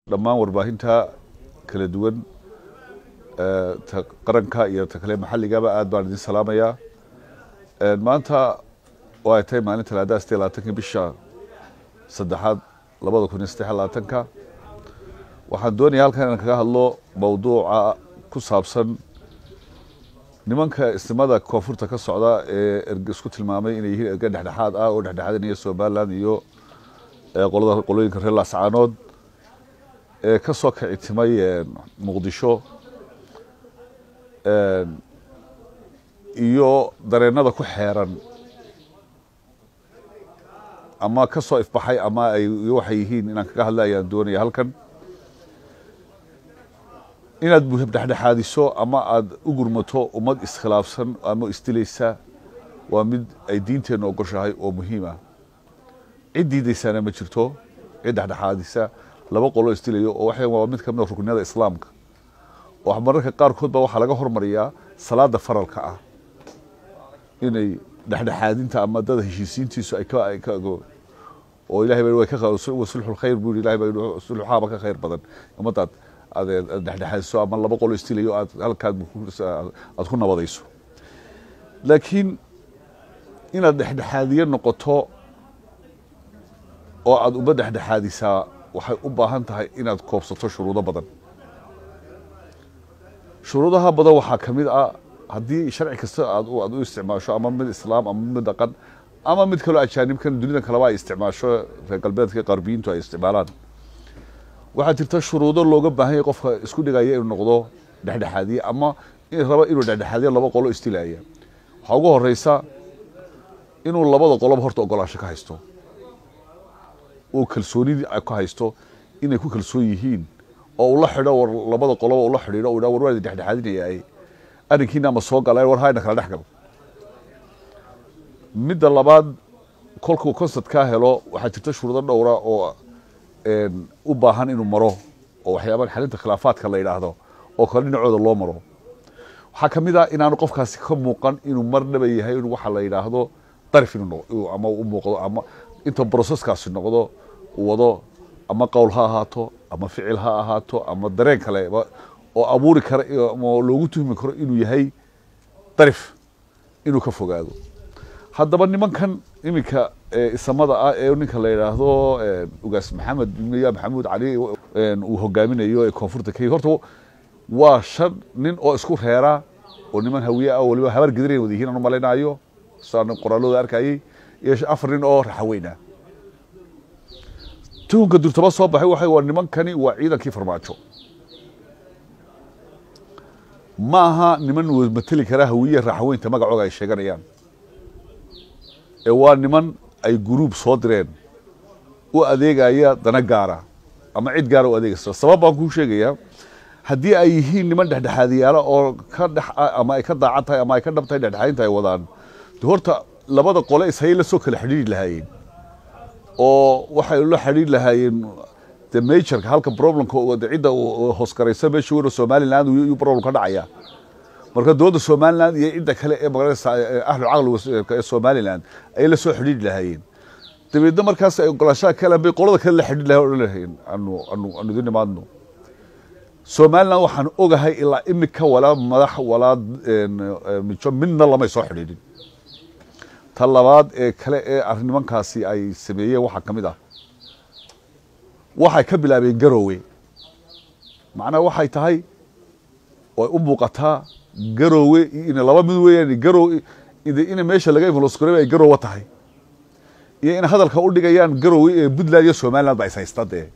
dhammaan warbaahinta kala duwan ta qaranka iyo ta kale maxalligaba aad baan idin salaamayaa maanta oo ay tahay maalin talaadaha sideed labaatanka bisha saddexaad labada kun iyo saddex labaatanka waxaan doonaya halkan inaan kaga hadlo mawduuca ku saabsan nimanka isnimada koonfurta ka socda ee erge isku tilmaamay inay yihiin erge dhexdhexaad ah oo dhexdhexaadinaya somaliland iyo qolada qolooyinka reer laascaanood ee ka soo kicitimay muqdisho iyo dareenada ku xeeran ama ka soo ifbaxay ama ay waxay yihiin inaan kaga hadla ayaan doonaya halkan inaad dhexdhexaadiso ama aada u gurmato ummad iskhilaafsan ama isdilaysa waa mid ay diinteenna ogoshahay oo muhiim ah cid diidaysaana ma jirto cid dhexdhexaadisa laba qolo isdilayo oo waxa waa mid kamid a rukniyada islaamka oo mararka qaarkood ba waxaa laga hormariyaa salaada faralka ah inay dhexdhexaadinta ama dada heshiisiintiisu ay ka oo ilahay ba sulxul khayr buu ilahay ba sulxaaba ka khayr badan ummadaad aad dhexdhexaadiso ama laba qolo istilayo aad halkaad aad ku nabadayso laakiin inaad dhexdhexaadiye noqoto oo aada uma dhexdhexaadisaa waxay u baahan tahay inaad koobsato shuruudo badan shuruudaha badan waxaa ka mid ah haddii sharci kasta aad aad u isticmaasho ama mid islaam ama mid dhaqan ama mid kaloo ajaanibkan dunida kaleba ay isticmaasho reer galbeedka qarbiyiintu ay isticmaalaan waxaa jirta shuruudo looga baahan yahay qofka isku dhigaya inuu noqdo dhexdhexaadiye ama raba inuu dhexdhexaadiye laba qolo istilaya waxaa ugu horeysa inuu labada qoloba horta ogolaansho ka haysto oo kalsoonidii ka haysto inay ku kalsoon yihiin oo ula xidho war labada qoloba ula xidhiidho u war waa dhexdhexaadinaya arrinkiina ama soo gala war hayna kala dhex gal midda labaad kolkuu concert kaa helo waxaa jirta shuruudo dhowra oo u baahan inuu maro oo waxyaaba xalinta khilaafaadka la yidhaahdo oo kale dhinacooda loo maro waxaa ka mid ah inaanu qofkaasi ka muuqan inuu marnaba yahay in waxa la yidhaahdo darif inuu ama u muuqdo ama inta broseskaasi noqdo uu wado ama qowl ha ahaato ama ficil ha ahaato ama dareen kale oo abuuri kara oo loogu tuhmi karo inuu yahay darif inuu ka fogaado haddaba nimankan iminka isamada ah ee ninka la yidhaahdo ugaas maxamed ya maxamuud cali uu hogaaminayo ee koonfurta kenya horta waa shan nin oo isku reera oo niman hawiye ah waliba habar gediran wada yihiin aan u malaynayo saan qoraalooda arkayay iyo afar nin oo raxaweyna tuhunka durtaba soo baxay waxa waa nimankani waa ciidankii farmaajo ma aha niman mateli kara hawiye raxaweynta magacooga ay sheeganayaan ee waa niman ay guruub soo direen u adeegaya dana gaara ama cid gaara u adeegaysa sabab baan kuu sheegayaa haddii ay yihiin niman dhexdhexaadiyaala oo ka dhex ama ay ka daacad tahay ama ay ka dhab tahay dhexdhexaadinta ay wadaan de horta labada qole ishayay la soo kala xidhiiri lahaayeen oo waxay la xidhiiri lahaayeen de majorka halka problemka cidda hoosgaraysa meesha weyn oo somaliland iyuu problem ka dhacaya marka dowladda somaliland iyo cidda kale ee magaranaysa ahlu caqliga ee somaliland ayay la soo xidhiiri lahaayeen dabeedna markaas ay ogolaashaha kale bay qolada kale la xidhiiri lahayen odhan lahayen anu anu anu idin imaadno somaliland waxaan ogahay ilaa imika walaa madax walaa mijo midna lamay soo xidhiidhin ta labaad ee kale ee nimankaasi ay sameeyeen waxaa ka mid ah waxay ka bilaabeen garowe macnaha waxay tahay way u muuqataa garowe in laba mid weeyaan garow in meesha laga influskore ay garowe tahay iyo in hadalka u dhigayaan garowe ee puntland iyo somaliland ba is haysta dee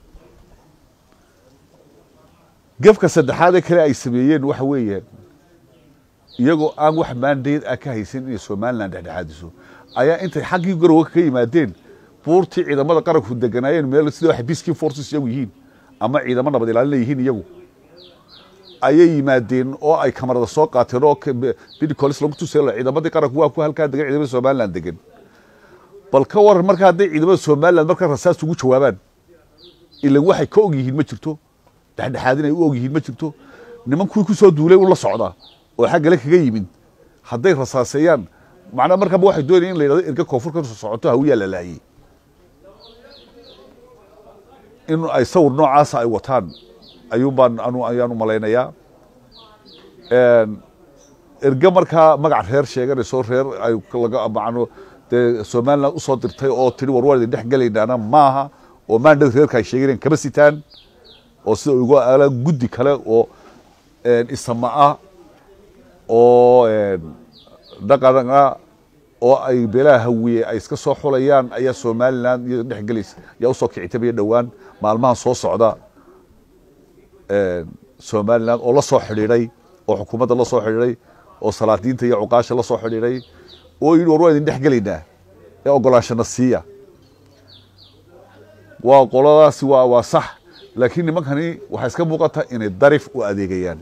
gefka saddexaad ee kale ay sameeyeen waxa weeyaan iyagoo aan wax maandeed ah ka haysan inay somaliland dhexdhexaadiso ayaa intay xaggii garowe ka yimaadeen buurtii ciidamada qaranku deganaayeen meel sida waxay peacekeeping forces iyagu yihiin ama ciidamo nabad ilaalina yihiin iyagu ayay yimaadeen oo ay kamarada soo qaateen oo bidicolis lagu tusay ciidamadii qaranku waa ku halkaa degan ciidamada somaliland degan bal ka waran marka hadday ciidamada somaliland markaa rasaas ugu jawaabaan ilan waxay ka og yihiin ma jirto dhexdhexaadin ay u og yihiin ma jirto niman kuwii kusoo duulay u la socda oo xaggale kaga yimid hadday rasaaseeyaan macnaa markaaba waxay doonayeen in la yidhahdo erga koonfur ka socoto hawiyaa la laayey in ay sawir noocaasa ay wataan ayuun baan anu ayaan u malaynayaa erge markaa magac reer sheeganayso reer ay laga macno dee somaliland usoo dirtay oo tiri war waan idin dhex gelaynaana maaha oo maandhada reerka ay sheeganayaan kama sitaan oo sida uga ala guddi kale oo isama ah oo dhaqan ah oo ay beelaha hawiye ay iska soo xulayaan ayaa somaliland iyo dhex gelaysa ayaa usoo kicitabaya dhowaan maalmahan soo socda somaliland oo la soo xidhiidhay oo xukuumadda la soo xidhiidhay oo salaadiinta iyo cuqaasha la soo xidhiidhay oo yidhi war waan idin dhex gelaynaa ee ogolaanshana siiya waa qoladaasi waa waa sax laakiin nimankani waxay iska muuqataa inay darif u adeegayaan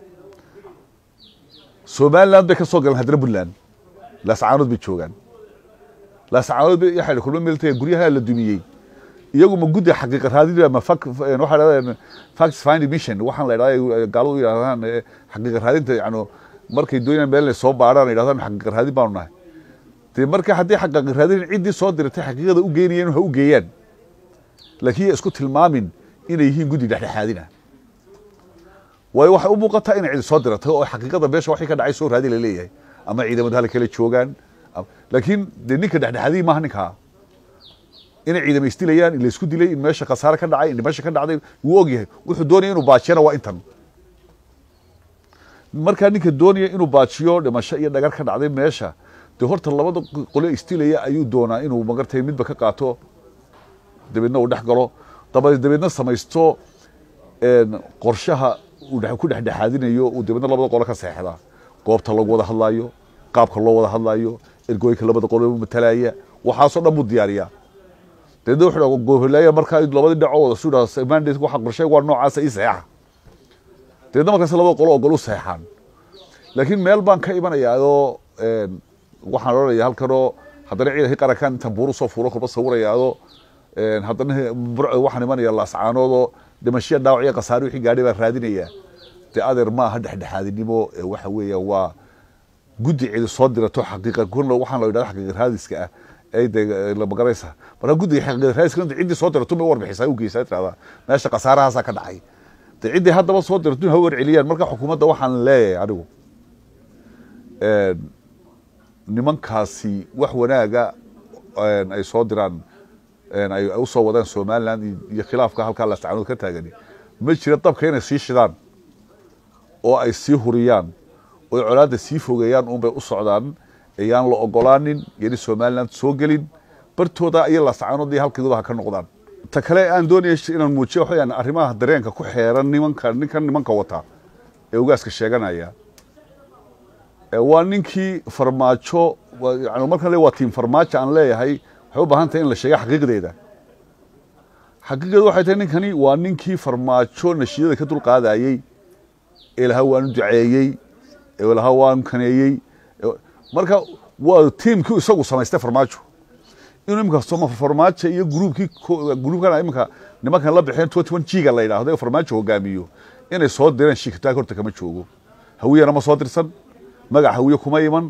somaliland bay ka soo galeen haddana puntland laascaanood bay joogaan laascaanood bay waxay kulma meeltay guryaha la dumiyey iyagu ma guddi xaqiiqa raadin ma fak waxay dhahdeen facts finding mission waxaan la idhahdaa gaaladu yidhahdaan xaqiiqa raadinta yacni markay doonayaan meel inay soo baadhaan yidhahdaan xaqiiqa raadin baanu nahay dee marka haddii xaqiiqa raadin ciddii soo diratay xaqiiqada u geynayeen ha u geeyaan laakiin isku tilmaamin inay yihiin guddi dhexdhexaadina waayo waxay u muuqataa inay cidi soo diratay oo xaqiiqada meesha waxay ka dhacay soo raadi la leeyahay ama ciidamada hala kala joogaan laakiin dee ninka dhexdhexaadiyi maaha ninkaa inay ciidama isdilayaan in laysku dilay in meesha khasaare ka dhacay in meesha ka dhacday wuu ogyahay wuxuu doonaya inuu baajiyana waa intan markaa ninka doonaya inuu baajiyo dhimasho iyo dhagar ka dhacday meesha dee horta labada qole isdilaya ayuu doonaa inuu magartay midba ka qaato dabeedna uu dhex galo daba dabeedna samaysto qorshaha uu ku dhexdhexaadinayo uu dabeedna labada qole ka seexdaa goobta lagu wada hadlaayo qaabka loo wada hadlaayo ergooyinka labada qole matalaya waxaasoo dhan buu diyaariyaa dabeedna wuxuu gobolaya markaa labadii dhaco wada sudha mandate waxa qorshay waa noocaasa ii saxeexa dabeedna markaas labada qolo ogol u saxeexaan laakiin meel baan ka imanayaa oo waxaan odhanaya halkanoo haddana ciidankii qarankan intaan buuru soo fuuro kolba sawirayaado haddana waxaan imanaya laascaanoodoo dhimashiya dhaawac iyo khasaare wixii gaadhay baan raadinayaa dee adeer ma aha dhexdhexaadinimo waxa weeya waa guddi cidi soo dirato xaqiiqa kuna waxaan la yidhahda xaqiiqa raadiska ah ay de la magaraysa marka guddiga xaqiiqa raadiska inta ciddii soo dirato ma warbixisaa u geysaa tirahdaa meesha khasaarahaasaa ka dhacay de ciddii haddaba soo dirato ha warceliyaan marka xukuumadda waxaan leeyahay anigu nimankaasi wax wanaaga ay soo diraan ay usoo wadaan somaliland iyo khilaafka halkaa laascaanood ka taagani ma jira dabka inay sii shidaan oo ay sii huriyaan oo colaadda sii fogeeyaan unbay u socdaan ayaan la ogolaanin yoni somaliland soo gelin bartooda iyo laascaanood iyo halkeeduba ha ka noqdaan ta kale aan doonaya inaan muujiyo waxaweyaan arrimaha dareenka ku xeeran nimanka ninkan nimanka wata ee ugaaska sheeganaya waa ninkii farmaajo yani markaan le waa tiim farmaajo aan leeyahay waxay u baahan tahay in la sheega xaqiiqdeeda xaqiiqdeedu waxay tahay ninkani waa ninkii farmaajo nashiyada ka dulqaadayey ee lahaa waanu duceeyey ee lahaa waanu kaneeyey marka waa tiimkii isagu samaystay farmaajo inuu imika farmaajo iyo gruubkii gruubkan imika nimankan la bixeen twenty one jiga la yidhaahdo ee farmaajo hogaamiyo inay soo direen shikitaag horta kama joogo hawiyana ma soo dirsan magac hawiye kuma iman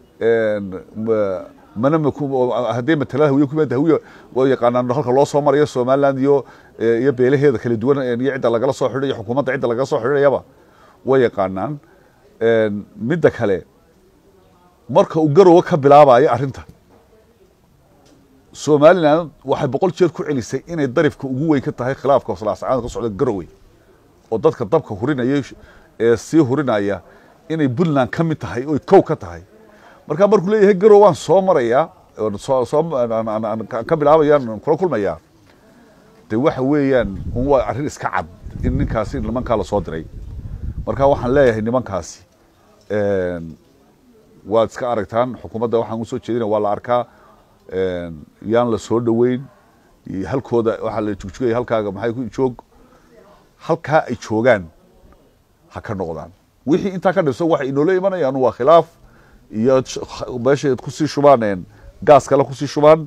mana haddii matalada hawiye kuma hawiye waa yaqaanaan halka loo soo marayo somaliland iyo iyo beelaheeda kala duwan iyo cidda lagala soo xidhay iyo xukuumadda cidda lagala soo xidhayaba way yaqaanaan midda kale marka uu garowe ka bilaabayo arrinta somaliland waxay boqol jeer ku celisay inay darifka ugu weyn ka tahay khilaafka laascaanood ka socda garowe oo dadka dabka hurinaya ee sii hurinaya inay puntland ka mid tahay oy kow ka tahay markaa markuu leeyahay garow waan soo marayaa ka bilaabayaan kula kulmayaa de waxa weeyaan un waa arrin iska cad in ninkaasi nimankaa lasoo diray marka waxaan leeyahay nimankaasi waad iska aragtaan xukuumadda waxaan usoo jeedina waa la arkaa yaan la soo dhoweyn halkooda waxaa la jugjugaya halkaaga maxay ku joog halkaa ay joogaan ha ka noqdaan wixii intaa ka dhibsan waxay inoola imanayaan waa khilaaf iyo meesha kusii shubaan gaas kale kusii shubaan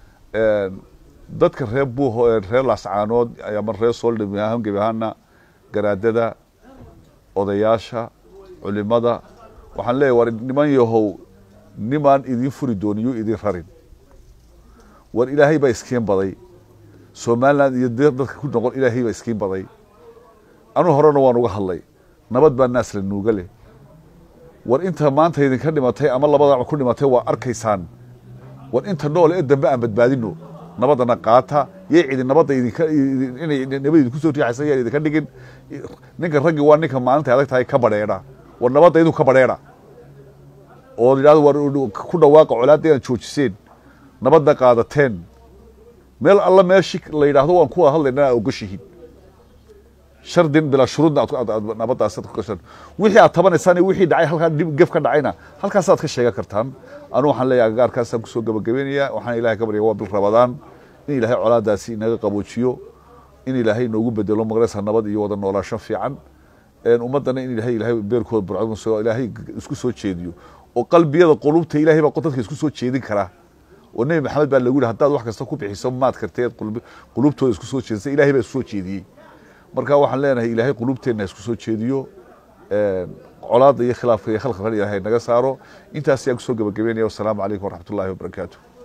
dadka reer buuho reer laascaanood ama reer soldham gebi ahaana garaadada odayaasha culimada waxaan leeyahy war niman yahow nimaan idin furi dooniyo idin rarin war ilaahay baa iskeen baday somaliland iyo dadka ku noqon ilaahay baa iskiin baday anuu horena waan uga hadlay nabad baa naasla nuuga leh war inta maanta idinka dhimatay ama labada ku dhimatay waa arkaysaan war inta nool ee dambe aan badbaadino nabadana qaata yay cidi nabadda idinka inay nabad idinku soo riixaysa yaan idinka dhigin ninka raggi waa ninka maalinta adag tahay ka badheedha war nabadda idinku ka badheedha oo yidhahdo war ku dhawaaqa colaadda inaad joojiseen nabadda qaadateen meel alla meeshi la yidhaahdo waan ku wada hadlayna aa ogashihiin shardin bilaa shuruudna nabaddaas ku gashan wixii aad tabanaysaan iyo wixii dhacay halkaa dhib gef ka dhacayna halkaasaad ka sheegan kartaan anu waxaan leeyahay agagaarkaasaan kusoo gabagabeynaya waxaan ilahay ka baryaya waa bil rabadaan in ilaahay colaadaasi inaga qaboojiyo in ilaahay inoogu bedelo maqresa nabad iyo wada noolaasho fiican ummaddana in ilahay ilahay beerkooda burcad ilaahay isku soo jeediyo oo qalbiyada qulubta ilahay baa dadka isku soo jeedin karaa oo nebi maxamed baa lagu yihi haddaad wax kasta ku bixiso maad karteed qulubtooda isku soo jeedisa ilahay baa isku soo jeediyey marka waxaan leenahay ilaahay qulubteenna isku soo jeediyo colaadda iyo khilaafka iyo khalqalkan ilaahay naga saaro intaas ayaan kusoo gabagabeynaya wasalaamu calaykum waraxmat ullahi wabarakaatu